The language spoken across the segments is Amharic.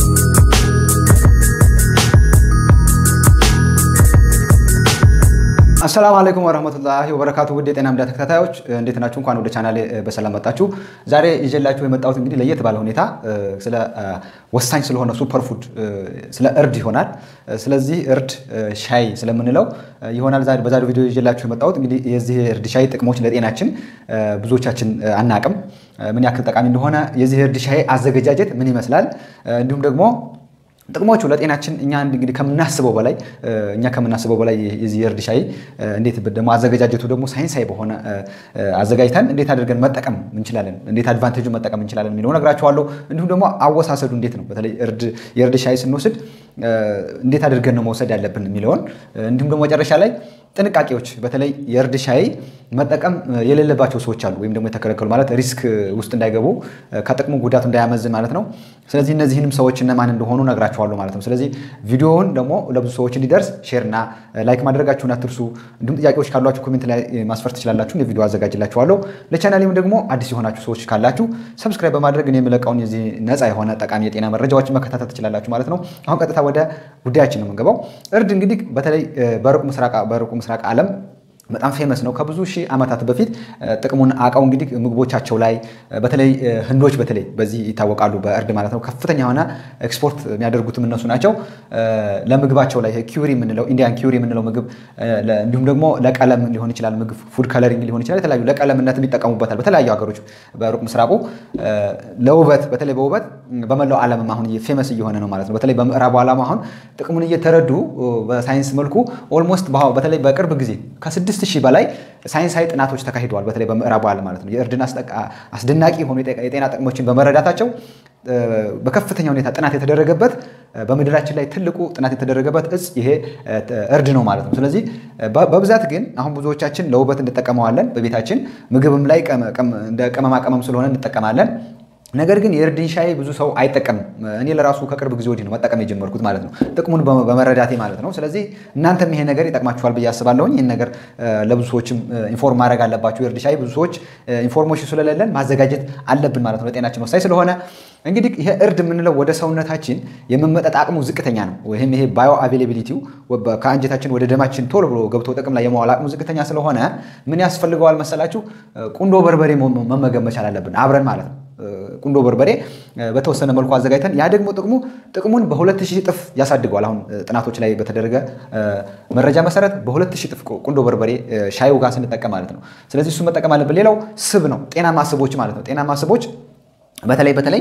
አሰላሙ አለይኩም ወረህመቱላሂ ወበረካቱ ውድ የጤና ሚዲያ ተከታታዮች እንዴት ናችሁ? እንኳን ወደ ቻናሌ በሰላም መጣችሁ። ዛሬ ይዤላችሁ የመጣሁት እንግዲህ ለየት ባለ ሁኔታ ስለ ወሳኝ ስለሆነ ሱፐር ፉድ ስለ እርድ ይሆናል። ስለዚህ እርድ ሻይ ስለምንለው ይሆናል ዛሬ በዛሬው ቪዲዮ ይዤላችሁ የመጣሁት እንግዲህ የዚህ እርድ ሻይ ጥቅሞች ለጤናችን ብዙዎቻችን አናቅም፣ ምን ያክል ጠቃሚ እንደሆነ የዚህ እርድ ሻይ አዘገጃጀት ምን ይመስላል እንዲሁም ደግሞ ጥቅሞቹ ለጤናችን እኛ እንግዲህ ከምናስበው በላይ እኛ ከምናስበው በላይ የዚህ የእርድ ሻይ እንዴት ደግሞ አዘገጃጀቱ ደግሞ ሳይንሳዊ በሆነ አዘጋጅተን እንዴት አድርገን መጠቀም እንችላለን፣ እንዴት አድቫንቴጁ መጠቀም እንችላለን የሚለው ነግራችኋለሁ። እንዲሁም ደግሞ አወሳሰዱ እንዴት ነው፣ በተለይ የእርድ ሻይ ስንወስድ እንዴት አድርገን ነው መውሰድ ያለብን የሚለውን እንዲሁም ደግሞ መጨረሻ ላይ ጥንቃቄዎች በተለይ የእርድ ሻይ መጠቀም የሌለባቸው ሰዎች አሉ፣ ወይም ደግሞ የተከለከሉ ማለት ሪስክ ውስጥ እንዳይገቡ ከጥቅሙ ጉዳቱ እንዳያመዝን ማለት ነው። ስለዚህ እነዚህንም ሰዎች እነማን እንደሆኑ ነግራችኋለሁ ማለት ነው። ስለዚህ ቪዲዮውን ደግሞ ለብዙ ሰዎች እንዲደርስ ሼርና ላይክ ማድረጋችሁን አትርሱ። እንዲሁም ጥያቄዎች ካሏችሁ ኮሜንት ላይ ማስፈር ትችላላችሁ። የቪዲዮ አዘጋጅላችኋለሁ። ለቻናሌም ደግሞ አዲስ የሆናችሁ ሰዎች ካላችሁ ሰብስክራይብ በማድረግ እኔ የምለቀውን የዚህ ነፃ የሆነ ጠቃሚ የጤና መረጃዎችን መከታተል ትችላላችሁ ማለት ነው። አሁን ቀጥታ ወደ ጉዳያችን ነው የምንገባው። እርድ እንግዲህ በተለይ በሩቅ ምስራቅ ዓለም በጣም ፌመስ ነው። ከብዙ ሺህ ዓመታት በፊት ጥቅሙን አውቀው እንግዲህ ምግቦቻቸው ላይ በተለይ ህንዶች በተለይ በዚህ ይታወቃሉ፣ በእርድ ማለት ነው። ከፍተኛ የሆነ ኤክስፖርት የሚያደርጉትም እነሱ ናቸው። ለምግባቸው ላይ ኪውሪ የምንለው ኢንዲያን ኪውሪ የምንለው ምግብ እንዲሁም ደግሞ ለቀለም ሊሆን ይችላል፣ ምግብ ፉድ ከለሪንግ ሊሆን ይችላል። የተለያዩ ለቀለምነትም ይጠቀሙበታል በተለያዩ ሀገሮች በሩቅ ምስራቁ። ለውበት በተለይ በውበት በመላው ዓለምም አሁን ፌመስ እየሆነ ነው ማለት ነው። በተለይ በምዕራቡ ዓለም አሁን ጥቅሙን እየተረዱ በሳይንስ መልኩ ኦልሞስት በተለይ በቅርብ ጊዜ ከስድስት ሺህ በላይ ሳይንሳዊ ጥናቶች ተካሂደዋል። በተለይ በምዕራቡ ዓለም ማለት ነው። የእርድን አስደናቂ የሆኑ የጤና ጥቅሞችን በመረዳታቸው በከፍተኛ ሁኔታ ጥናት የተደረገበት በምድራችን ላይ ትልቁ ጥናት የተደረገበት እጽ ይሄ እርድ ነው ማለት ነው። ስለዚህ በብዛት ግን አሁን ብዙዎቻችን ለውበት እንጠቀመዋለን። በቤታችን ምግብም ላይ እንደ ቅመማ ቅመም ስለሆነ እንጠቀማለን። ነገር ግን የእርድን ሻይ ብዙ ሰው አይጠቀምም። እኔ ለራሱ ከቅርብ ጊዜ ወዲህ ነው መጠቀም የጀመርኩት ማለት ነው፣ ጥቅሙን በመረዳቴ ማለት ነው። ስለዚህ እናንተም ይሄ ነገር ይጠቅማችኋል ብዬ አስባለሁኝ። ይህን ነገር ለብዙ ሰዎችም ኢንፎርም ማድረግ አለባችሁ። የእርድ ሻይ ብዙ ሰዎች ኢንፎርሜሽን ስለሌለን ማዘጋጀት አለብን ማለት ነው፣ ለጤናችን ወሳኝ ስለሆነ እንግዲህ ይሄ እርድ የምንለው ወደ ሰውነታችን የመመጠጥ አቅሙ ዝቅተኛ ነው። ወይም ይሄ ባዮ አቬሌቢሊቲው ከአንጀታችን ወደ ደማችን ቶሎ ብሎ ገብቶ ጥቅም ላይ የማዋል አቅሙ ዝቅተኛ ስለሆነ ምን ያስፈልገዋል መሰላችሁ? ቁንዶ በርበሬ መመገብ መቻል አለብን አብረን ማለት ነው። ቁንዶ በርበሬ በተወሰነ መልኩ አዘጋጅተን ያ ደግሞ ጥቅሙ ጥቅሙን በሁለት ሺህ እጥፍ ያሳድገዋል። አሁን ጥናቶች ላይ በተደረገ መረጃ መሰረት በሁለት ሺህ እጥፍ ቁንዶ በርበሬ ሻዩ ጋር ስንጠቀም ማለት ነው። ስለዚህ እሱ መጠቀም አለብን። ሌላው ስብ ነው፣ ጤናማ ስቦች ማለት ነው። ጤናማ ስቦች በተለይ በተለይ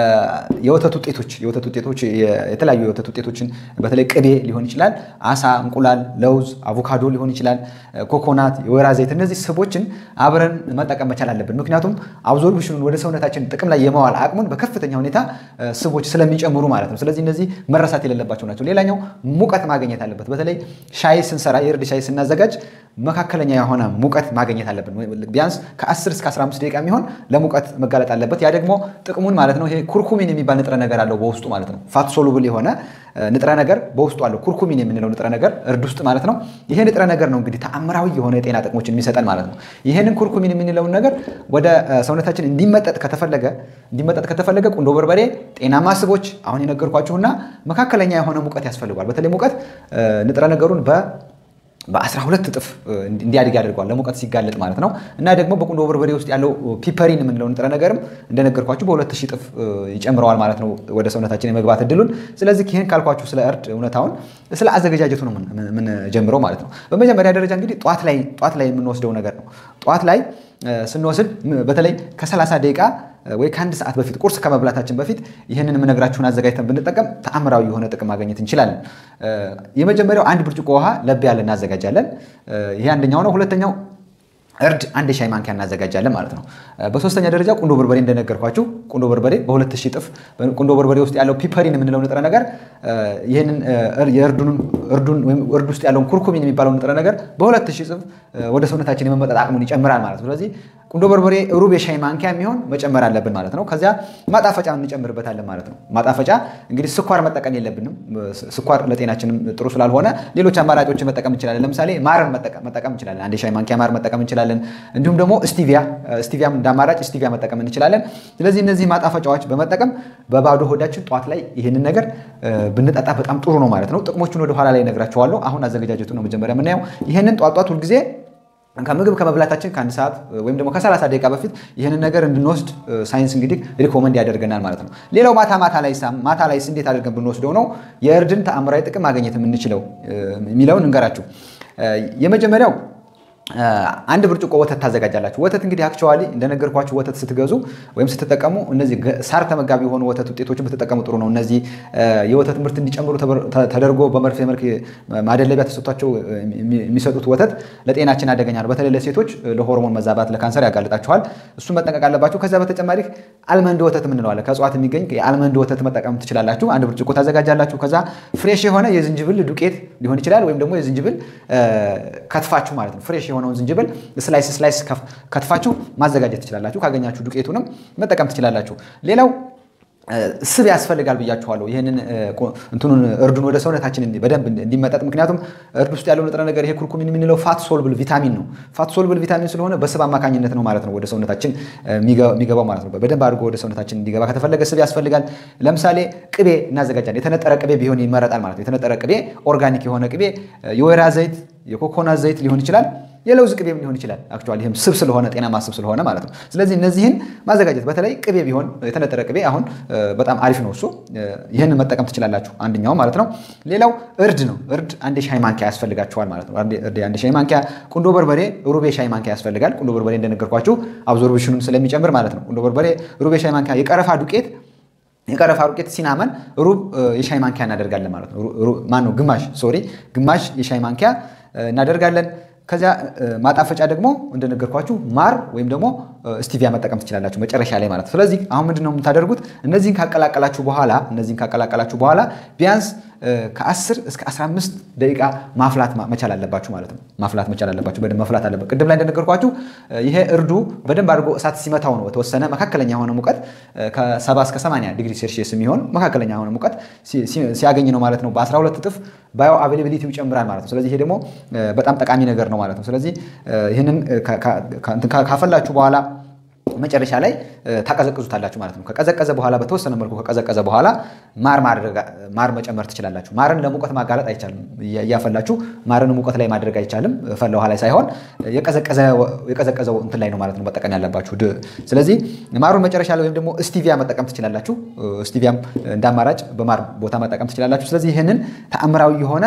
የወተት ውጤቶች የወተት ውጤቶች የተለያዩ የወተት ውጤቶችን በተለይ ቅቤ ሊሆን ይችላል፣ አሳ፣ እንቁላል፣ ለውዝ፣ አቮካዶ ሊሆን ይችላል፣ ኮኮናት፣ የወይራ ዘይት እነዚህ ስቦችን አብረን መጠቀም መቻል አለብን። ምክንያቱም አብዞርብሽኑን ወደ ሰውነታችን ጥቅም ላይ የማዋል አቅሙን በከፍተኛ ሁኔታ ስቦች ስለሚጨምሩ ማለት ነው። ስለዚህ እነዚህ መረሳት የሌለባቸው ናቸው። ሌላኛው ሙቀት ማግኘት አለበት። በተለይ ሻይ ስንሰራ የእርድ ሻይ ስናዘጋጅ መካከለኛ የሆነ ሙቀት ማግኘት አለብን። ቢያንስ ከ10 እስከ 15 ደቂቃ የሚሆን ለሙቀት መጋለጥ አለበት። ያ ደግሞ ጥቅሙን ማለት ነው። ይሄ ኩርኩሚን የሚባል ንጥረ ነገር አለው በውስጡ ማለት ነው። ፋት ሶሉብል የሆነ ንጥረ ነገር በውስጡ አለው። ኩርኩሚን የምንለው ንጥረ ነገር እርድ ውስጥ ማለት ነው። ይሄ ንጥረ ነገር ነው እንግዲህ ተአምራዊ የሆነ የጤና ጥቅሞችን የሚሰጠን ማለት ነው። ይሄንን ኩርኩሚን የምንለውን ነገር ወደ ሰውነታችን እንዲመጠጥ ከተፈለገ እንዲመጠጥ ከተፈለገ ቁንዶ በርበሬ፣ ጤናማ ስቦች አሁን የነገርኳችሁና መካከለኛ የሆነ ሙቀት ያስፈልጓል። በተለይ ሙቀት ንጥረ ነገሩን በ በ12 እጥፍ እንዲያድግ ያደርገዋል ለሙቀት ሲጋለጥ ማለት ነው። እና ደግሞ በቁንዶ በርበሬ ውስጥ ያለው ፒፐሪን የምንለው ንጥረ ነገርም እንደነገርኳችሁ በ2000 እጥፍ ይጨምረዋል ማለት ነው ወደ ሰውነታችን የመግባት እድሉን። ስለዚህ ይህን ካልኳችሁ ስለ እርድ እውነታውን ስለ አዘገጃጀቱ ነው የምንጀምረው ማለት ነው። በመጀመሪያ ደረጃ እንግዲህ ጠዋት ላይ ጠዋት ላይ የምንወስደው ነገር ነው። ጠዋት ላይ ስንወስድ በተለይ ከ30 ደቂቃ ወይ ከአንድ ሰዓት በፊት ቁርስ ከመብላታችን በፊት ይህንን የምነግራችሁን አዘጋጅተን ብንጠቀም ተአምራዊ የሆነ ጥቅም ማግኘት እንችላለን። የመጀመሪያው አንድ ብርጭቆ ውሃ ለብ ያለ እናዘጋጃለን። ይሄ አንደኛው ነው። ሁለተኛው እርድ አንድ የሻይ ማንኪያ እናዘጋጃለን ማለት ነው። በሶስተኛ ደረጃ ቁንዶ በርበሬ እንደነገርኳችሁ ቁንዶ በርበሬ በሁለት ሺህ እጥፍ ቁንዶ በርበሬ ውስጥ ያለው ፒፐሪን የምንለው ንጥረ ነገር ይህንን እርድ ውስጥ ያለውን ኩርኩሚን የሚባለው ንጥረ ነገር በሁለት ሺህ እጥፍ ወደ ሰውነታችን የመመጠጥ አቅሙን ይጨምራል ማለት ነው። ስለዚህ ቁንዶ በርበሬ ሩብ የሻይ ማንኪያ የሚሆን መጨመር አለብን ማለት ነው። ከዚያ ማጣፈጫ እንጨምርበታለን ማለት ነው። ማጣፈጫ እንግዲህ ስኳር መጠቀም የለብንም። ስኳር ለጤናችንም ጥሩ ስላልሆነ ሌሎች አማራጮችን መጠቀም እንችላለን። ለምሳሌ ማርን መጠቀም እንችላለን። አንድ የሻይ ማንኪያ ማር መጠቀም እንችላለን። እንዲሁም ደግሞ ስቲቪያ ስቲቪያም እንደ አማራጭ ስቲቪያ መጠቀም እንችላለን። ስለዚህ እነዚህ ማጣፈጫዎች በመጠቀም በባዶ ሆዳችን ጠዋት ላይ ይህንን ነገር ብንጠጣ በጣም ጥሩ ነው ማለት ነው። ጥቅሞቹን ወደ ኋላ ላይ እነግራቸዋለሁ። አሁን አዘገጃጀቱ ነው መጀመሪያ የምናየው። ይህንን ጧት ጧት ሁልጊዜ ከምግብ ከመብላታችን ከአንድ ሰዓት ወይም ደግሞ ከ30 ደቂቃ በፊት ይህንን ነገር እንድንወስድ ሳይንስ እንግዲህ ሪኮመንድ ያደርገናል ማለት ነው። ሌላው ማታ ማታ ላይ ማታ ላይስ እንዴት አድርገን ብንወስደው ነው የእርድን ተአምራዊ ጥቅም ማግኘት የምንችለው የሚለውን እንገራችሁ። የመጀመሪያው አንድ ብርጭቆ ወተት ታዘጋጃላችሁ። ወተት እንግዲህ አክቸዋሊ እንደነገርኳችሁ ወተት ስትገዙ ወይም ስትጠቀሙ እነዚህ ሳር ተመጋቢ የሆኑ ወተት ውጤቶችን ብትጠቀሙ ጥሩ ነው። እነዚህ የወተት ምርት እንዲጨምሩ ተደርጎ በመርፌ መልክ ማደለቢያ ተሰጥቷቸው የሚሰጡት ወተት ለጤናችን አደገኛ ነው። በተለይ ለሴቶች ለሆርሞን መዛባት፣ ለካንሰር ያጋልጣችኋል። እሱን መጠንቀቅ አለባችሁ። ከዚያ በተጨማሪ አልመንድ ወተት የምንለዋለን ከእጽዋት የሚገኝ የአልመንድ ወተት መጠቀም ትችላላችሁ። አንድ ብርጭቆ ታዘጋጃላችሁ። ከዛ ፍሬሽ የሆነ የዝንጅብል ዱቄት ሊሆን ይችላል ወይም ደግሞ የዝንጅብል ከትፋችሁ ማለት ነው ፍሬሽ የሆነውን ዝንጅብል ስላይስ ስላይስ ከትፋችሁ ማዘጋጀት ትችላላችሁ። ካገኛችሁ ዱቄቱንም መጠቀም ትችላላችሁ። ሌላው ስብ ያስፈልጋል ብያችኋለሁ። ይህንን እንትኑን እርዱን ወደ ሰውነታችን በደንብ እንዲመጠጥ። ምክንያቱም እርድ ውስጥ ያለው ንጥረ ነገር ይሄ ኩርኩሚን የምንለው ፋት ሶልብል ቪታሚን ነው። ፋት ሶልብል ቪታሚን ስለሆነ በስብ አማካኝነት ነው ማለት ነው ወደ ሰውነታችን የሚገባው ማለት ነው። በደንብ አድርጎ ወደ ሰውነታችን እንዲገባ ከተፈለገ ስብ ያስፈልጋል። ለምሳሌ ቅቤ እናዘጋጃለን። የተነጠረ ቅቤ ቢሆን ይመረጣል ማለት ነው። የተነጠረ ቅቤ፣ ኦርጋኒክ የሆነ ቅቤ፣ የወይራ ዘይት፣ የኮኮናት ዘይት ሊሆን ይችላል የለውዝ ቅቤም ሊሆን ይችላል። አክቹዋሊ ይህም ስብ ስለሆነ ጤናማ ስብ ስለሆነ ማለት ነው። ስለዚህ እነዚህን ማዘጋጀት በተለይ ቅቤ ቢሆን የተነጠረ ቅቤ አሁን በጣም አሪፍ ነው እሱ። ይህንን መጠቀም ትችላላችሁ አንደኛው ማለት ነው። ሌላው እርድ ነው። እርድ አንድ ሻይ ማንኪያ ያስፈልጋችኋል ማለት ነው። አንድ ሻይ ማንኪያ፣ ቁንዶ በርበሬ ሩቤ ሻይ ማንኪያ ያስፈልጋል። ቁንዶ በርበሬ እንደነገርኳችሁ አብዞርብሽኑን ስለሚጨምር ማለት ነው። ቁንዶ በርበሬ ሩቤ ሻይ ማንኪያ፣ የቀረፋ ዱቄት የቀረፋ ዱቄት ሲናመን ሩብ የሻይ ማንኪያ እናደርጋለን ማለት ነው። ማነው ግማሽ ሶሪ ግማሽ የሻይ ማንኪያ እናደርጋለን። ከዚያ ማጣፈጫ ደግሞ እንደነገርኳችሁ ማር ወይም ደግሞ ስቲቪያ መጠቀም ትችላላችሁ መጨረሻ ላይ ማለት ነው። ስለዚህ አሁን ምንድን ነው የምታደርጉት? እነዚህን ካቀላቀላችሁ በኋላ እነዚህን ካቀላቀላችሁ በኋላ ቢያንስ ከ10 እስከ 15 ደቂቃ ማፍላት መቻል አለባችሁ ማለት ነው። ማፍላት መቻል አለባችሁ፣ በደንብ መፍላት አለበት። ቅድም ላይ እንደነገርኳችሁ ይሄ እርዱ በደንብ አድርጎ እሳት ሲመታው ነው በተወሰነ መካከለኛ የሆነ ሙቀት ከ70 እስከ 80 ዲግሪ ሴልሺየስ የሚሆን መካከለኛ የሆነ ሙቀት ሲያገኝ ነው ማለት ነው። በ12 እጥፍ ባዮ አቬላቢሊቲው ይጨምራል ማለት ነው። ስለዚህ ይሄ ደግሞ በጣም ጠቃሚ ነገር ነው ማለት ነው። ስለዚህ ይህንን ካፈላችሁ በኋላ መጨረሻ ላይ ታቀዘቅዙታላችሁ ማለት ነው። ከቀዘቀዘ በኋላ በተወሰነ መልኩ ከቀዘቀዘ በኋላ ማር ማር መጨመር ትችላላችሁ። ማርን ለሙቀት ማጋለጥ አይቻልም። እያፈላችሁ ማርን ሙቀት ላይ ማድረግ አይቻልም። ፈላ ውሃ ላይ ሳይሆን የቀዘቀዘው እንትን ላይ ነው ማለት ነው መጠቀም ያለባችሁ። ስለዚህ ማሩን መጨረሻ ላይ ወይም ደግሞ ስቲቪያ መጠቀም ትችላላችሁ። ስቲቪያም እንደ አማራጭ በማር ቦታ መጠቀም ትችላላችሁ። ስለዚህ ይህንን ተአምራዊ የሆነ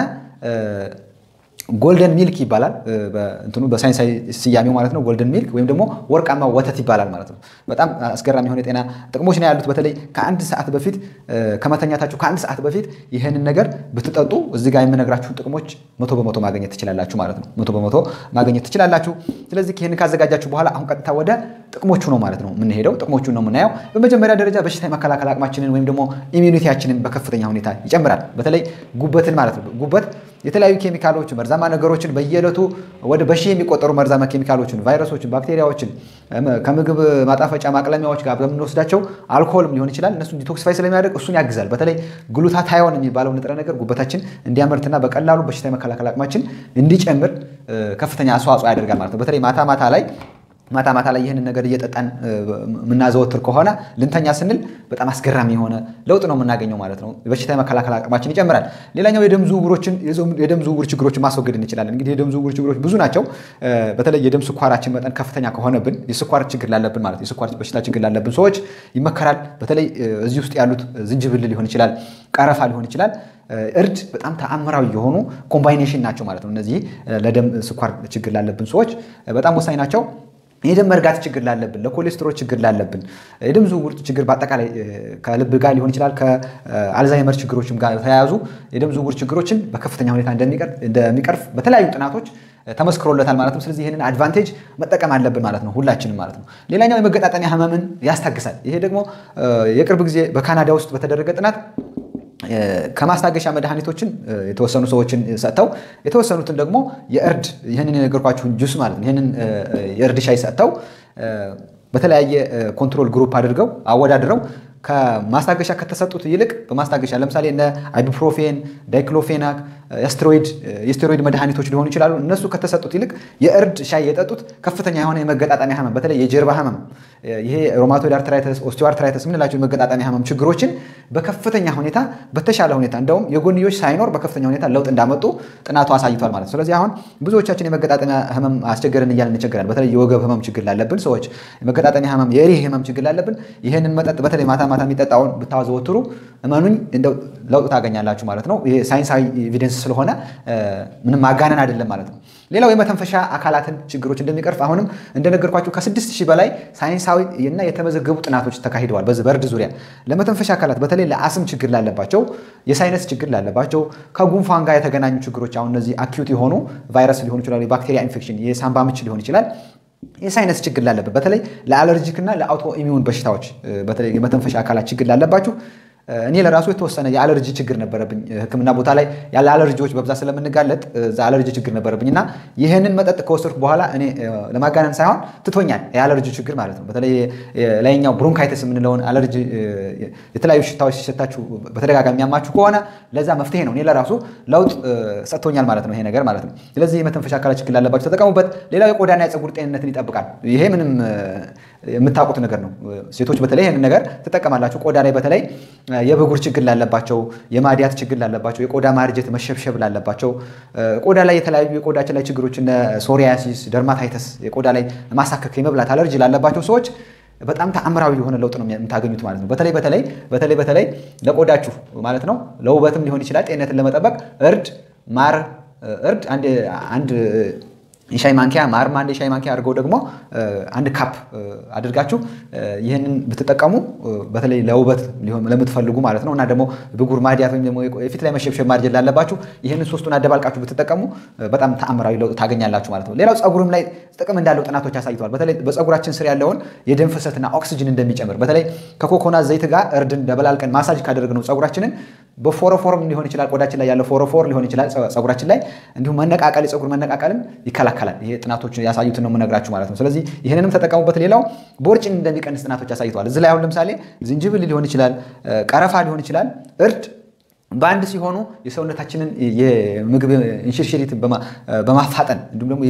ጎልደን ሚልክ ይባላል እንትኑ በሳይንሳዊ ስያሜው ማለት ነው። ጎልደን ሚልክ ወይም ደግሞ ወርቃማ ወተት ይባላል ማለት ነው። በጣም አስገራሚ የሆነ የጤና ጥቅሞች ነው ያሉት። በተለይ ከአንድ ሰዓት በፊት ከመተኛታችሁ ከአንድ ሰዓት በፊት ይህንን ነገር ብትጠጡ እዚህ ጋር የምነግራችሁን ጥቅሞች መቶ በመቶ ማግኘት ትችላላችሁ ማለት ነው። መቶ በመቶ ማግኘት ትችላላችሁ። ስለዚህ ይህንን ካዘጋጃችሁ በኋላ አሁን ቀጥታ ወደ ጥቅሞቹ ነው ማለት ነው የምንሄደው። ጥቅሞቹን ነው የምናየው። በመጀመሪያ ደረጃ በሽታ የመከላከል አቅማችንን ወይም ደግሞ ኢሚዩኒቲያችንን በከፍተኛ ሁኔታ ይጨምራል። በተለይ ጉበትን ማለት ነው። ጉበት የተለያዩ ኬሚካሎች መርዛማ ነገሮችን በየዕለቱ ወደ በሺህ የሚቆጠሩ መርዛማ ኬሚካሎችን፣ ቫይረሶችን፣ ባክቴሪያዎችን ከምግብ ማጣፈጫ ማቅለሚያዎች ጋር በምንወስዳቸው አልኮልም ሊሆን ይችላል እነሱን ዲቶክሲፋይ ስለሚያደርግ እሱን ያግዛል። በተለይ ግሉታታዮን የሚባለው ንጥረ ነገር ጉበታችን እንዲያመርትና በቀላሉ በሽታ የመከላከል አቅማችን እንዲጨምር ከፍተኛ አስተዋጽኦ ያደርጋል ማለት ነው። በተለይ ማታ ማታ ላይ ማታ ማታ ላይ ይህንን ነገር እየጠጣን የምናዘወትር ከሆነ ልንተኛ ስንል በጣም አስገራሚ የሆነ ለውጥ ነው የምናገኘው ማለት ነው። በሽታ የመከላከል አቅማችን ይጨምራል። ሌላኛው የደም ዝውውሮችን የደም ዝውውር ችግሮችን ማስወገድ እንችላለን። እንግዲህ የደም ዝውውር ችግሮች ብዙ ናቸው። በተለይ የደም ስኳራችን መጠን ከፍተኛ ከሆነብን የስኳር ችግር ላለብን ማለት የስኳር በሽታ ችግር ላለብን ሰዎች ይመከራል። በተለይ እዚህ ውስጥ ያሉት ዝንጅብል ሊሆን ይችላል፣ ቀረፋ ሊሆን ይችላል እርድ በጣም ተአምራዊ የሆኑ ኮምባይኔሽን ናቸው ማለት ነው። እነዚህ ለደም ስኳር ችግር ላለብን ሰዎች በጣም ወሳኝ ናቸው። የደም መርጋት ችግር ላለብን፣ ለኮሌስትሮል ችግር ላለብን፣ የደም ዝውውር ችግር በአጠቃላይ ከልብ ጋር ሊሆን ይችላል ከአልዛይመር ችግሮችም ጋር የተያያዙ የደም ዝውውር ችግሮችን በከፍተኛ ሁኔታ እንደሚቀርፍ በተለያዩ ጥናቶች ተመስክሮለታል ማለት ነው። ስለዚህ ይህንን አድቫንቴጅ መጠቀም አለብን ማለት ነው ሁላችንም ማለት ነው። ሌላኛው የመገጣጠሚያ ህመምን ያስታግሳል። ይሄ ደግሞ የቅርብ ጊዜ በካናዳ ውስጥ በተደረገ ጥናት ከማስታገሻ መድኃኒቶችን የተወሰኑ ሰዎችን ሰጥተው የተወሰኑትን ደግሞ የእርድ ይህንን የነገርኳችሁን ጁስ ማለት ነው ይህንን የእርድ ሻይ ሰጥተው በተለያየ ኮንትሮል ግሩፕ አድርገው አወዳድረው ከማስታገሻ ከተሰጡት ይልቅ በማስታገሻ ለምሳሌ እነ አይቡፕሮፌን፣ ዳይክሎፌናክ የስቴሮይድ መድኃኒቶች ሊሆኑ ይችላሉ። እነሱ ከተሰጡት ይልቅ የእርድ ሻይ የጠጡት ከፍተኛ የሆነ የመገጣጠሚያ ህመም በተለይ የጀርባ ህመም፣ ይሄ ሮማቶይድ አርትራይተስ፣ ኦስቲዮአርትራይተስ የምንላቸው የመገጣጠሚያ ህመም ችግሮችን በከፍተኛ ሁኔታ በተሻለ ሁኔታ እንደውም የጎንዮሽ ሳይኖር በከፍተኛ ሁኔታ ለውጥ እንዳመጡ ጥናቱ አሳይቷል ማለት ነው። ስለዚህ አሁን ብዙዎቻችን የመገጣጠሚያ ህመም አስቸገረን እያልን እንቸገራለን። በተለይ የወገብ ህመም ችግር ላለብን ሰዎች የመገጣጠሚያ ህመም፣ የሪህ ህመም ችግር ላለብን ይህንን መጠጥ በተለይ ማታ ማታ የሚጠጣውን ብታዘወትሩ እመኑኝ እንደው ለውጥ ታገኛላችሁ ማለት ነው። ይሄ ሳይንሳዊ ኤቪደንስ ስለሆነ ምንም ማጋነን አይደለም ማለት ነው። ሌላው የመተንፈሻ አካላትን ችግሮች እንደሚቀርፍ አሁንም እንደነገርኳችሁ ከስድስት ሺህ በላይ ሳይንሳዊ እና የተመዘገቡ ጥናቶች ተካሂደዋል። በዚህ በእርድ ዙሪያ ለመተንፈሻ አካላት በተለይ ለአስም ችግር ላለባቸው፣ የሳይነስ ችግር ላለባቸው፣ ከጉንፋን ጋር የተገናኙ ችግሮች አሁን እነዚህ አኪዩት የሆኑ ቫይረስ ሊሆኑ ይችላሉ፣ የባክቴሪያ ኢንፌክሽን፣ የሳምባ ምች ሊሆን ይችላል የሳይነስ ችግር ላለበት በተለይ ለአለርጂክ እና ለአውቶ ኢሚዩን በሽታዎች በተለይ የመተንፈሻ አካላት ችግር ላለባችሁ እኔ ለራሱ የተወሰነ የአለርጂ ችግር ነበረብኝ። ሕክምና ቦታ ላይ ያለ አለርጂዎች በብዛት ስለምንጋለጥ እዛ አለርጂ ችግር ነበረብኝ እና ይህንን መጠጥ ከወሰድኩ በኋላ እኔ ለማጋነን ሳይሆን ትቶኛል የአለርጂ ችግር ማለት ነው። በተለይ ላይኛው ብሮንካይተስ የምንለውን አለርጂ የተለያዩ ሽታዎች ሲሸታችሁ በተደጋጋሚ የሚያማችሁ ከሆነ ለዛ መፍትሄ ነው። እኔ ለራሱ ለውጥ ሰጥቶኛል ማለት ነው ይሄ ነገር ማለት ነው። ስለዚህ የመተንፈሻ አካላት ችግር ላለባቸው ተጠቀሙበት። ሌላው የቆዳና የፀጉር ጤንነትን ይጠብቃል። ይሄ ምንም የምታውቁት ነገር ነው። ሴቶች በተለይ ይህንን ነገር ትጠቀማላችሁ። ቆዳ ላይ በተለይ የብጉር ችግር ላለባቸው፣ የማዲያት ችግር ላለባቸው፣ የቆዳ ማርጀት መሸብሸብ ላለባቸው፣ ቆዳ ላይ የተለያዩ የቆዳችን ላይ ችግሮች እነ ሶሪያሲስ፣ ደርማታይተስ፣ የቆዳ ላይ ማሳከክ፣ የመብላት አለርጂ ላለባቸው ሰዎች በጣም ተአምራዊ የሆነ ለውጥ ነው የምታገኙት ማለት ነው። በተለይ በተለይ በተለይ በተለይ ለቆዳችሁ ማለት ነው ለውበትም ሊሆን ይችላል ጤንነትን ለመጠበቅ እርድ፣ ማር እርድ አንድ የሻይ ማንኪያ ማርም አንድ የሻይ ማንኪያ አድርገው ደግሞ አንድ ካፕ አድርጋችሁ ይህንን ብትጠቀሙ በተለይ ለውበት ለምትፈልጉ ማለት ነው እና ደግሞ ብጉር ማዲያት ወይም ደግሞ የፊት ላይ መሸብሸብ ማርጀት ላለባችሁ ይህንን ሶስቱን አደባልቃችሁ ብትጠቀሙ በጣም ተአምራዊ ለውጥ ታገኛላችሁ ማለት ነው። ሌላው ፀጉርም ላይ ጥቅም እንዳለው ጥናቶች አሳይተዋል። በተለይ በፀጉራችን ስር ያለውን የደም ፍሰትና ኦክሲጅን እንደሚጨምር በተለይ ከኮኮናት ዘይት ጋር እርድን ደበላልቀን ማሳጅ ካደረግነው ፀጉራችንን በፎረፎርም ሊሆን ይችላል ቆዳችን ላይ ያለው ፎረፎር ሊሆን ይችላል ፀጉራችን ላይ እንዲሁም መነቃቀል የፀጉር መነቃቀልን ይከላከላል። ይሄ ጥናቶች ያሳዩትን ነው የምነግራችሁ ማለት ነው። ስለዚህ ይህንንም ተጠቀሙበት። ሌላው ቦርጭን እንደሚቀንስ ጥናቶች አሳይተዋል። እዚህ ላይ አሁን ለምሳሌ ዝንጅብል ሊሆን ይችላል፣ ቀረፋ ሊሆን ይችላል፣ እርድ በአንድ ሲሆኑ የሰውነታችንን የምግብ እንሽርሽሪት በማፋጠን እንዲሁም ደግሞ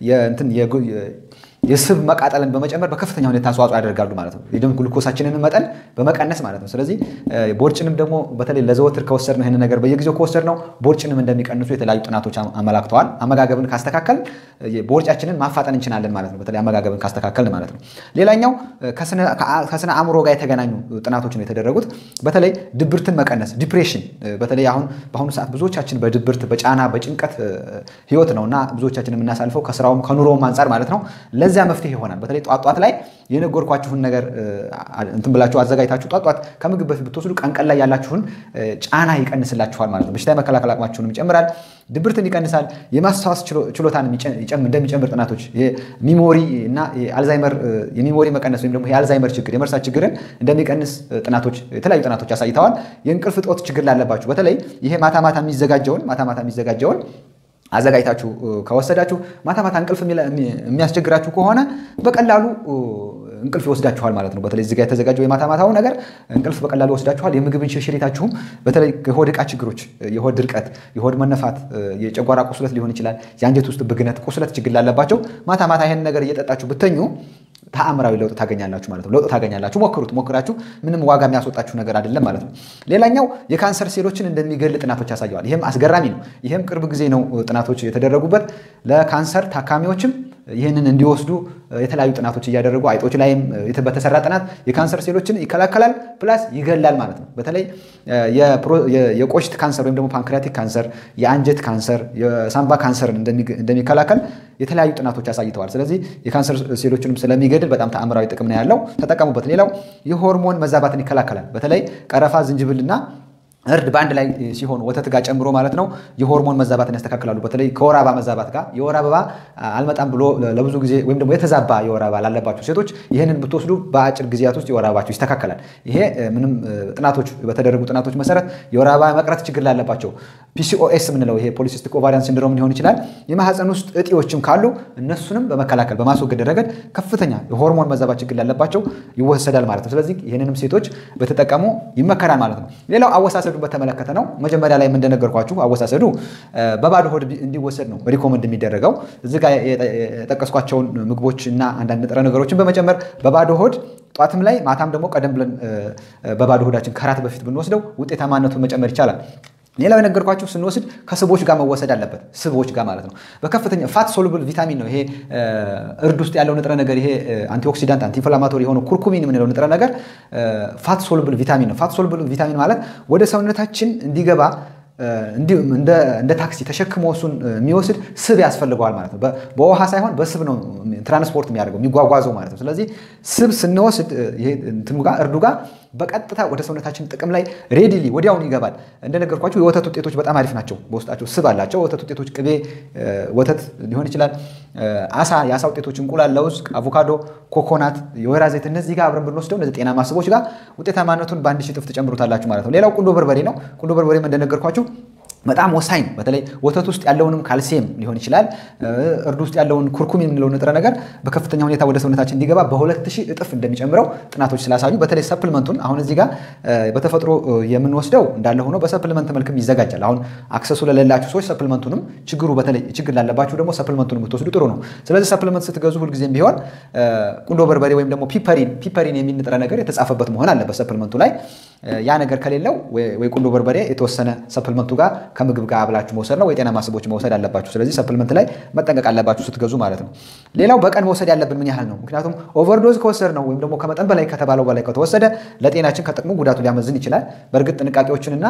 የስብ መቃጠልን በመጨመር በከፍተኛ ሁኔታ አስተዋጽኦ ያደርጋሉ ማለት ነው። የደም ግሉኮሳችንን መጠን በመቀነስ ማለት ነው። ስለዚህ ቦርጭንም ደግሞ በተለይ ለዘወትር ከወሰድነው ይህን ነገር በየጊዜው ከወሰድነው ቦርጭንም እንደሚቀንሱ የተለያዩ ጥናቶች አመላክተዋል። አመጋገብን ካስተካከል ቦርጫችንን ማፋጠን እንችላለን ማለት ነው። በተለይ አመጋገብን ካስተካከል ማለት ነው። ሌላኛው ከስነ አእምሮ ጋር የተገናኙ ጥናቶች ነው የተደረጉት። በተለይ ድብርትን መቀነስ ዲፕሬሽን፣ በተለይ አሁን በአሁኑ ሰዓት ብዙዎቻችን በድብርት በጫና በጭንቀት ህይወት ነው እና ብዙዎቻችን የምናሳልፈው ከስራውም ከኑሮውም አንጻር ማለት ነው ለዚያ መፍትሄ ይሆናል። በተለይ ጧት ጧት ላይ የነገርኳችሁን ነገር እንትን ብላችሁ አዘጋጅታችሁ ጧት ጧት ከምግብ በፊት ብትወስዱ ቀን ቀን ላይ ያላችሁን ጫና ይቀንስላችኋል ማለት ነው። በሽታ የመከላከል አቅማችሁንም ይጨምራል፣ ድብርትን ይቀንሳል፣ የማስታወስ ችሎታን እንደሚጨምር ጥናቶች ሚሞሪ እና አልዛይመር የሚሞሪ መቀነስ ወይም ደግሞ የአልዛይመር ችግር የመርሳት ችግርን እንደሚቀንስ ጥናቶች የተለያዩ ጥናቶች አሳይተዋል። የእንቅልፍ እጦት ችግር ላለባችሁ በተለይ ይሄ ማታ ማታ የሚዘጋጀውን ማታ ማታ የሚዘጋጀውን አዘጋጅታችሁ ከወሰዳችሁ ማታ ማታ እንቅልፍ የሚያስቸግራችሁ ከሆነ በቀላሉ እንቅልፍ ይወስዳችኋል ማለት ነው። በተለይ እዚጋ የተዘጋጀው የማታ ማታው ነገር እንቅልፍ በቀላሉ ይወስዳችኋል። የምግብ እንሽርሽሪታችሁም በተለይ የሆድ ዕቃ ችግሮች፣ የሆድ ድርቀት፣ የሆድ መነፋት፣ የጨጓራ ቁስለት ሊሆን ይችላል፣ የአንጀት ውስጥ ብግነት፣ ቁስለት ችግር ላለባቸው ማታ ማታ ይህን ነገር እየጠጣችሁ ብተኙ ተአምራዊ ለውጥ ታገኛላችሁ ማለት ነው። ለውጥ ታገኛላችሁ። ሞክሩት። ሞክራችሁ ምንም ዋጋ የሚያስወጣችሁ ነገር አይደለም ማለት ነው። ሌላኛው የካንሰር ሴሎችን እንደሚገል ጥናቶች ያሳየዋል። ይህም አስገራሚ ነው። ይህም ቅርብ ጊዜ ነው ጥናቶች የተደረጉበት ለካንሰር ታካሚዎችም ይህንን እንዲወስዱ የተለያዩ ጥናቶች እያደረጉ አይጦች ላይም በተሰራ ጥናት የካንሰር ሴሎችን ይከላከላል ፕላስ ይገላል ማለት ነው። በተለይ የቆሽት ካንሰር ወይም ደግሞ ፓንክሪያቲክ ካንሰር፣ የአንጀት ካንሰር፣ የሳምባ ካንሰርን እንደሚከላከል የተለያዩ ጥናቶች አሳይተዋል። ስለዚህ የካንሰር ሴሎችንም ስለሚገድል በጣም ተአምራዊ ጥቅም ነው ያለው፣ ተጠቀሙበት። ሌላው የሆርሞን መዛባትን ይከላከላል። በተለይ ቀረፋ፣ ዝንጅብልና እርድ በአንድ ላይ ሲሆን ወተት ጋር ጨምሮ ማለት ነው የሆርሞን መዛባትን ያስተካክላሉ። በተለይ ከወር አበባ መዛባት ጋር የወር አበባ አልመጣም ብሎ ለብዙ ጊዜ ወይም ደግሞ የተዛባ የወር አበባ ላለባቸው ሴቶች ይህንን ብትወስዱ በአጭር ጊዜያት ውስጥ የወር አበባቸው ይስተካከላል። ይሄ ምንም ጥናቶች በተደረጉ ጥናቶች መሰረት የወር አበባ መቅረት ችግር ላለባቸው ፒሲኦኤስ የምንለው ይሄ ፖሊሲስቲክ ኦቫሪያን ሲንድሮም ሊሆን ይችላል። የማህፀን ውስጥ እጢዎችም ካሉ እነሱንም በመከላከል በማስወገድ ረገድ ከፍተኛ የሆርሞን መዛባት ችግር ላለባቸው ይወሰዳል ማለት ነው። ስለዚህ ይህንንም ሴቶች በተጠቀሙ ይመከራል ማለት ነው። ሌላው አወሳሰዱ በተመለከተ ነው። መጀመሪያ ላይ እንደነገርኳችሁ አወሳሰዱ በባዶ ሆድ እንዲወሰድ ነው ሪኮመንድ የሚደረገው። እዚህ ጋር የጠቀስኳቸውን ምግቦች እና አንዳንድ ንጥረ ነገሮችን በመጨመር በባዶ ሆድ ጧትም ላይ ማታም ደግሞ ቀደም ብለን በባዶ ሆዳችን ከራት በፊት ብንወስደው ውጤታማነቱን መጨመር ይቻላል። ሌላው የነገርኳችሁ ስንወስድ ከስቦች ጋር መወሰድ አለበት። ስቦች ጋር ማለት ነው። በከፍተኛ ፋት ሶሉብል ቪታሚን ነው ይሄ እርድ ውስጥ ያለው ንጥረ ነገር። ይሄ አንቲኦክሲዳንት አንቲኢንፍላማቶሪ የሆነው ኩርኩሚን የምንለው ንጥረ ነገር ፋት ሶሉብል ቪታሚን ነው። ፋት ሶሉብል ቪታሚን ማለት ወደ ሰውነታችን እንዲገባ እንደ ታክሲ ተሸክሞ እሱን የሚወስድ ስብ ያስፈልገዋል ማለት ነው። በውሃ ሳይሆን በስብ ነው ትራንስፖርት የሚያደርገው የሚጓጓዘው ማለት ነው። ስለዚህ ስብ ስንወስድ እንትኑ ጋር እርዱ ጋር በቀጥታ ወደ ሰውነታችን ጥቅም ላይ ሬዲሊ ወዲያውኑ ይገባል። እንደነገርኳቸው የወተት ውጤቶች በጣም አሪፍ ናቸው። በውስጣቸው ስብ አላቸው። ወተት ውጤቶች ቅቤ፣ ወተት ሊሆን ይችላል፣ አሳ፣ የአሳ ውጤቶች፣ እንቁላል፣ ለውዝ፣ አቮካዶ፣ ኮኮናት፣ የወይራ ዘይት እነዚህ ጋር አብረን ብንወስደው እነዚህ ጤናማ ስቦች ጋር ውጤታማነቱን በአንድ ሺህ እጥፍ ትጨምሩታላችሁ ማለት ነው። ሌላው ቁንዶ በርበሬ ነው። ቁንዶ በርበሬም እንደነገርኳችሁ በጣም ወሳኝ ነው። በተለይ ወተት ውስጥ ያለውንም ካልሲየም ሊሆን ይችላል እርድ ውስጥ ያለውን ኩርኩም የምንለው ንጥረ ነገር በከፍተኛ ሁኔታ ወደ ሰውነታችን እንዲገባ በሁለት ሺህ እጥፍ እንደሚጨምረው ጥናቶች ስላሳዩ በተለይ ሰፕልመንቱን አሁን እዚህ ጋር በተፈጥሮ የምንወስደው እንዳለ ሆኖ በሰፕልመንት መልክም ይዘጋጃል። አሁን አክሰሱ ለሌላችሁ ሰዎች ሰፕልመንቱንም ችግሩ በተለይ ችግር ላለባችሁ ደግሞ ሰፕልመንቱን ብትወስዱ ጥሩ ነው። ስለዚህ ሰፕልመንት ስትገዙ ሁልጊዜም ቢሆን ቁንዶ በርበሬ ወይም ደግሞ ፒፐሪን ፒፐሪን የሚል ንጥረ ነገር የተጻፈበት መሆን አለበት ሰፕልመንቱ ላይ። ያ ነገር ከሌለው ወይ ቁንዶ በርበሬ የተወሰነ ሰፕልመንቱ ጋር ከምግብ ጋር አብላችሁ መውሰድ ነው ወይ ጤናማ ስቦች መውሰድ አለባችሁ። ስለዚህ ሰፕልመንት ላይ መጠንቀቅ አለባችሁ ስትገዙ ማለት ነው። ሌላው በቀን መውሰድ ያለብን ምን ያህል ነው? ምክንያቱም ኦቨርዶዝ ከወሰድ ነው ወይም ደግሞ ከመጠን በላይ ከተባለው በላይ ከተወሰደ ለጤናችን ከጥቅሙ ጉዳቱ ሊያመዝን ይችላል። በእርግጥ ጥንቃቄዎችንና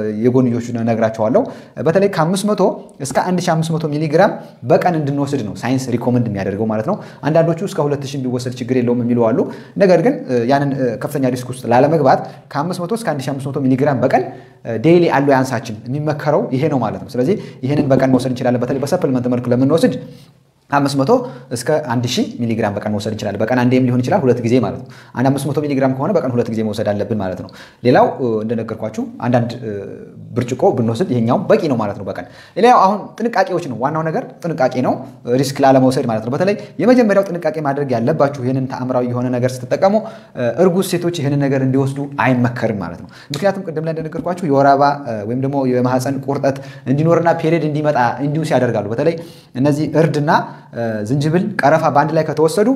የጎንዮቹን እነግራቸዋለሁ። በተለይ ከ500 እስከ 1500 ሚሊግራም በቀን እንድንወስድ ነው ሳይንስ ሪኮመንድ የሚያደርገው ማለት ነው። አንዳንዶቹ እስከ 2000 ቢወሰድ ችግር የለውም የሚሉ አሉ። ነገር ግን ያንን ከፍተኛ ሪስክ ውስጥ ላለመግባት ከ500 እስከ 1500 ሚሊግራም በቀን ዴይሊ አለው ያንሳችን የሚመከረው ይሄ ነው ማለት ነው። ስለዚህ ይህንን በቀን መውሰድ እንችላለን። በተለይ በሰፕልመንት መልክ ለምንወስድ አምስት መቶ እስከ አንድ ሺህ ሚሊግራም በቀን መውሰድ እንችላለን። በቀን አንዴም ሊሆን ይችላል ሁለት ጊዜ ማለት ነው። አንድ አምስት መቶ ሚሊግራም ከሆነ በቀን ሁለት ጊዜ መውሰድ አለብን ማለት ነው። ሌላው እንደነገርኳችሁ አንዳንድ ብርጭቆ ብንወስድ ይሄኛው በቂ ነው ማለት ነው በቀን። ሌላው አሁን ጥንቃቄዎች ነው። ዋናው ነገር ጥንቃቄ ነው፣ ሪስክ ላለመውሰድ ማለት ነው። በተለይ የመጀመሪያው ጥንቃቄ ማድረግ ያለባችሁ ይህንን ተአምራዊ የሆነ ነገር ስትጠቀሙ እርጉዝ ሴቶች ይህንን ነገር እንዲወስዱ አይመከርም ማለት ነው። ምክንያቱም ቅድም ላይ እንደነገርኳችሁ የወር አበባ ወይም ደግሞ የማህፀን ቁርጠት እንዲኖርና ፔሪድ እንዲመጣ እንዲውስ ያደርጋሉ። በተለይ እነዚህ እርድና ዝንጅብል፣ ቀረፋ በአንድ ላይ ከተወሰዱ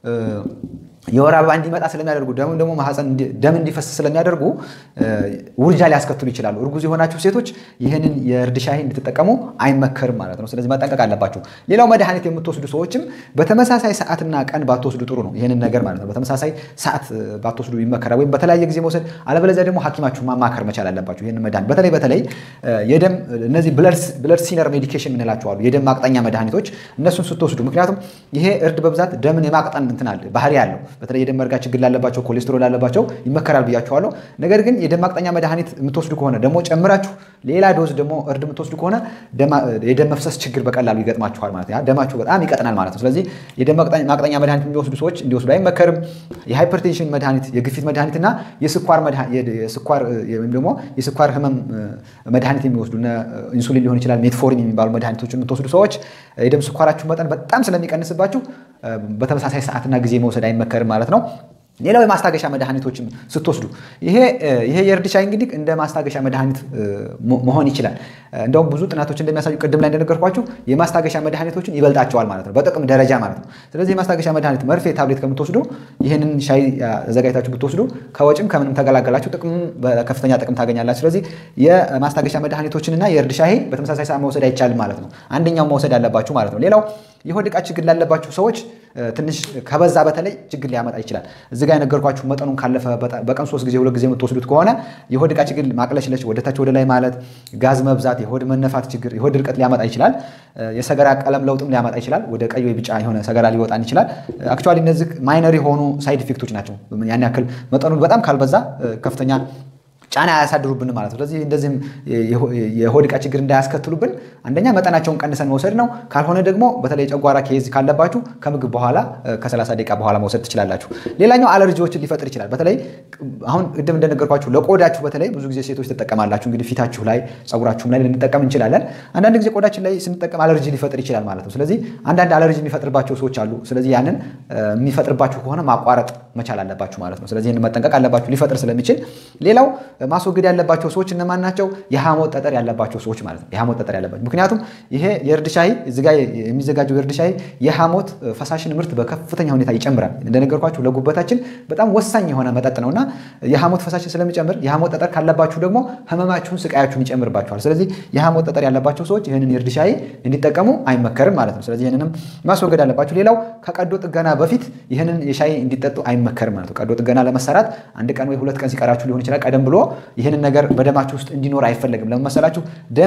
የወር አበባ እንዲመጣ ስለሚያደርጉ ደም ደግሞ ማህፀን ደም እንዲፈስ ስለሚያደርጉ ውርጃ ሊያስከትሉ ይችላሉ። እርጉዝ የሆናችሁ ሴቶች ይህንን የእርድ ሻሂ እንድትጠቀሙ አይመከርም ማለት ነው። ስለዚህ መጠንቀቅ አለባችሁ። ሌላው መድኃኒት የምትወስዱ ሰዎችም በተመሳሳይ ሰዓትና ቀን ባትወስዱ ጥሩ ነው። ይህንን ነገር ማለት ነው በተመሳሳይ ሰዓት ባትወስዱ ይመከራል፣ ወይም በተለያየ ጊዜ መውሰድ። አለበለዚያ ደግሞ ሐኪማችሁ ማማከር መቻል አለባችሁ። ይህንን መድኃኒት በተለይ በተለይ የደም እነዚህ ብለድ ሲነር ሜዲኬሽን የምንላቸው አሉ፣ የደም ማቅጠኛ መድኃኒቶች እነሱን ስትወስዱ፣ ምክንያቱም ይሄ እርድ በብዛት ደምን የማቅጠን እንትን አለ ባህሪ ያለው በተለይ የደም መርጋት ችግር ላለባቸው ኮሌስትሮል ላለባቸው ይመከራል ብያቸዋለሁ። ነገር ግን የደም ማቅጠኛ መድኃኒት የምትወስዱ ከሆነ ደግሞ ጨምራችሁ ሌላ ዶዝ ደግሞ እርድ የምትወስዱ ከሆነ የደም መፍሰስ ችግር በቀላሉ ይገጥማችኋል ማለት ነው። ደማችሁ በጣም ይቀጥናል ማለት ነው። ስለዚህ የደም ማቅጠኛ መድኃኒት የሚወስዱ ሰዎች እንዲወስዱ አይመከርም። የሃይፐርቴንሽን መድኃኒት፣ የግፊት መድኃኒት እና የስኳር ወይም ደግሞ የስኳር ህመም መድኃኒት የሚወስዱ ኢንሱሊን ሊሆን ይችላል ሜትፎርሚን የሚባሉ መድኃኒቶችን የምትወስዱ ሰዎች የደም ስኳራችሁ መጠን በጣም ስለሚቀንስባችሁ በተመሳሳይ ሰዓትና ጊዜ መውሰድ አይመከርም ማለት ነው። ሌላው የማስታገሻ መድኃኒቶችም ስትወስዱ ይሄ ይሄ የእርድ ሻይ እንግዲህ እንደ ማስታገሻ መድኃኒት መሆን ይችላል። እንደውም ብዙ ጥናቶች እንደሚያሳዩ ቅድም ላይ እንደነገርኳችሁ የማስታገሻ መድኃኒቶችን ይበልጣቸዋል ማለት ነው፣ በጥቅም ደረጃ ማለት ነው። ስለዚህ የማስታገሻ መድኃኒት መርፌ፣ ታብሌት ከምትወስዱ ይህንን ሻይ አዘጋጅታችሁ ብትወስዱ ከወጭም ከምንም ተገላገላችሁ፣ ጥቅም በከፍተኛ ጥቅም ታገኛላችሁ። ስለዚህ የማስታገሻ መድኃኒቶችንና የእርድ ሻይ በተመሳሳይ ሰዓት መውሰድ አይቻልም ማለት ነው። አንደኛው መውሰድ አለባችሁ ማለት ነው። ሌላው የሆድ ዕቃ ችግር ላለባችሁ ሰዎች ትንሽ ከበዛ በተለይ ችግር ሊያመጣ ይችላል። እዚህ ጋር የነገርኳችሁ መጠኑን ካለፈ በቀን ሶስት ጊዜ ሁለት ጊዜ የምትወስዱት ከሆነ የሆድ ዕቃ ችግር ማቅለሽለሽ፣ ወደታች ወደ ላይ ማለት፣ ጋዝ መብዛት፣ የሆድ መነፋት ችግር፣ የሆድ ድርቀት ሊያመጣ ይችላል። የሰገራ ቀለም ለውጥም ሊያመጣ ይችላል። ወደ ቀይ ወይ ቢጫ የሆነ ሰገራ ሊወጣን ይችላል። አክቹዋሊ እነዚህ ማይነር የሆኑ ሳይድ ኢፌክቶች ናቸው። ያን ያክል መጠኑን በጣም ካልበዛ ከፍተኛ ጫና አያሳድሩብን ማለት ነው። ስለዚህ እንደዚህም የሆድ ዕቃ ችግር እንዳያስከትሉብን አንደኛ መጠናቸውን ቀንሰን መውሰድ ነው። ካልሆነ ደግሞ በተለይ ጨጓራ ኬዝ ካለባችሁ ከምግብ በኋላ ከ30 ደቂቃ በኋላ መውሰድ ትችላላችሁ። ሌላኛው አለርጂዎችን ሊፈጥር ይችላል። በተለይ አሁን ቅድም እንደነገርኳችሁ ለቆዳችሁ በተለይ ብዙ ጊዜ ሴቶች ትጠቀማላችሁ። እንግዲህ ፊታችሁ ላይ ፀጉራችሁም ላይ ልንጠቀም እንችላለን። አንዳንድ ጊዜ ቆዳችን ላይ ስንጠቀም አለርጂ ሊፈጥር ይችላል ማለት ነው። ስለዚህ አንዳንድ አለርጂ የሚፈጥርባቸው ሰዎች አሉ። ስለዚህ ያንን የሚፈጥርባችሁ ከሆነ ማቋረጥ መቻል አለባችሁ ማለት ነው። ስለዚህ ይህን መጠንቀቅ አለባችሁ ሊፈጥር ስለሚችል። ሌላው ማስወገድ ያለባቸው ሰዎች እነማን ናቸው? የሐሞት ጠጠር ያለባቸው ሰዎች ማለት ነው። የሐሞት ጠጠር ያለባቸው ምክንያቱም ይሄ የእርድ ሻይ እዚህ ጋ የሚዘጋጀው የእርድ ሻይ የሐሞት ፈሳሽን ምርት በከፍተኛ ሁኔታ ይጨምራል። እንደነገርኳችሁ ለጉበታችን በጣም ወሳኝ የሆነ መጠጥ ነው እና የሐሞት ፈሳሽን ስለሚጨምር የሐሞት ጠጠር ካለባችሁ ደግሞ ህመማችሁን፣ ስቃያችሁን ይጨምርባችኋል። ስለዚህ የሐሞት ጠጠር ያለባቸው ሰዎች ይህንን የእርድ ሻይ እንዲጠቀሙ አይመከርም ማለት ነው። ስለዚህ ይህንንም ማስወገድ አለባችሁ። ሌላው ከቀዶ ጥገና በፊት ይህንን የሻይ እንዲጠጡ አይመከርም ማለት ነው። ቀዶ ጥገና ለመሰራት አንድ ቀን ወይ ሁለት ቀን ሲቀራችሁ ሊሆን ይችላል። ቀደም ብሎ ይህንን ነገር በደማችሁ ውስጥ እንዲኖር አይፈለግም። ለምን መሰላችሁ?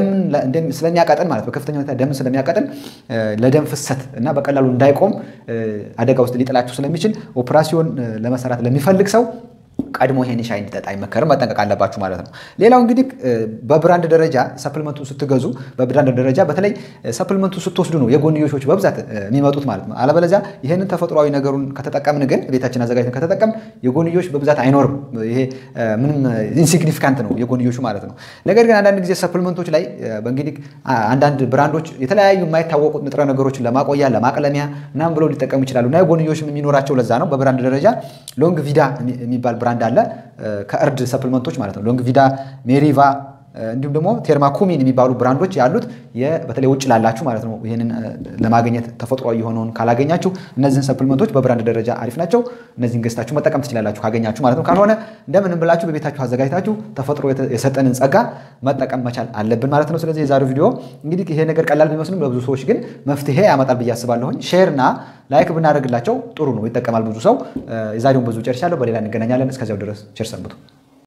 ደም ስለሚያቀጥን ማለት በከፍተኛ ሁኔታ ደምን ስለሚያቀጥን ለደም ፍሰት እና በቀላሉ እንዳይቆም አደጋ ውስጥ ሊጥላችሁ ስለሚችል ኦፕራሲዮን ለመሰራት ለሚፈልግ ሰው ቀድሞ ይሄን ሻይ እንዲጠጣ አይመከርም። መጠንቀቅ አለባችሁ ማለት ነው። ሌላው እንግዲህ በብራንድ ደረጃ ሰፕልመንቱን ስትገዙ በብራንድ ደረጃ በተለይ ሰፕልመንቱ ስትወስዱ ነው የጎንዮሾች በብዛት የሚመጡት ማለት ነው። አለበለዚያ ይህንን ተፈጥሯዊ ነገሩን ከተጠቀምን ግን ቤታችን አዘጋጅተን ከተጠቀም የጎንዮሽ በብዛት አይኖርም። ይሄ ምንም ኢንሲግኒፊካንት ነው የጎንዮሹ ማለት ነው። ነገር ግን አንዳንድ ጊዜ ሰፕልመንቶች ላይ እንግዲህ አንዳንድ ብራንዶች የተለያዩ የማይታወቁት ንጥረ ነገሮችን ለማቆያ ለማቅለሚያ ምናምን ብለው ሊጠቀሙ ይችላሉ እና የጎንዮሽም የሚኖራቸው ለዛ ነው። በብራንድ ደረጃ ሎንግ ቪዳ የሚባል ብራንድ አለ ከእርድ ሰፕልመንቶች ማለት ነው። ሎንግ ቪዳ፣ ሜሪቫ እንዲሁም ደግሞ ቴርማኩሚን የሚባሉ ብራንዶች ያሉት በተለይ ውጭ ላላችሁ ማለት ነው። ይህንን ለማግኘት ተፈጥሯዊ የሆነውን ካላገኛችሁ እነዚህን ሰፕልመንቶች በብራንድ ደረጃ አሪፍ ናቸው። እነዚህን ገዝታችሁ መጠቀም ትችላላችሁ ካገኛችሁ ማለት ነው። ካልሆነ እንደምንም ብላችሁ በቤታችሁ አዘጋጅታችሁ ተፈጥሮ የሰጠንን ጸጋ መጠቀም መቻል አለብን ማለት ነው። ስለዚህ የዛሬው ቪዲዮ እንግዲህ ይሄ ነገር ቀላል ቢመስልም ለብዙ ሰዎች ግን መፍትሄ ያመጣል ብዬ አስባለሁኝ። ሼር እና ላይክ ብናደርግላቸው ጥሩ ነው፣ ይጠቀማል ብዙ ሰው። የዛሬውን ብዙ ጨርሻለሁ። በሌላ እንገናኛለን። እስከዚያው ድረስ ቸር ሰንብቱ።